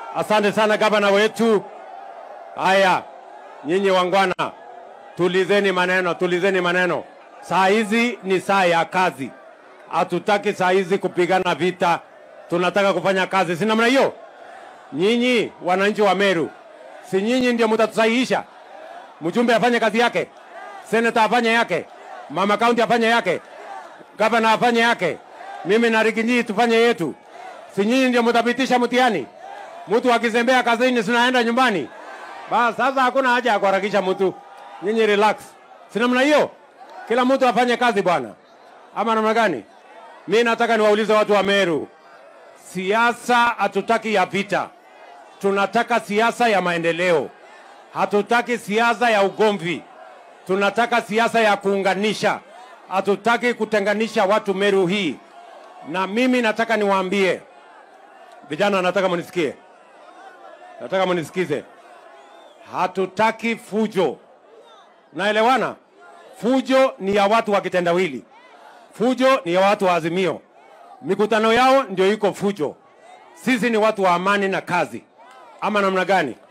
Asante sana gavana wetu. Haya, nyinyi wangwana, tulizeni maneno, tulizeni maneno. Saa hizi ni saa ya kazi, hatutaki saa hizi kupigana vita, tunataka kufanya kazi, si namna hiyo? Nyinyi wananchi wa Meru, si nyinyi ndio mtatusahihisha? Mjumbe afanye kazi yake, seneta afanye yake, mama kaunti afanye yake, gavana afanye yake, mimi na Riginyi tufanye yetu. Si nyinyi ndio mtapitisha mtihani? Mtu akizembea kazini, sinaenda nyumbani. Bas, sasa hakuna haja ya kuharakisha mtu. Nyinyi relax, si namna hiyo? Kila mtu afanye kazi bwana, ama namna gani? Mi nataka niwaulize watu wa Meru, siasa hatutaki ya vita, tunataka siasa ya maendeleo. Hatutaki siasa ya ugomvi, tunataka siasa ya kuunganisha. Hatutaki kutenganisha watu Meru hii. Na mimi nataka niwaambie vijana, nataka munisikie, nataka munisikize, hatutaki fujo. Naelewana? Fujo ni ya watu wa kitendawili, fujo ni ya watu wa Azimio. Mikutano yao ndio iko fujo. Sisi ni watu wa amani na kazi, ama namna gani?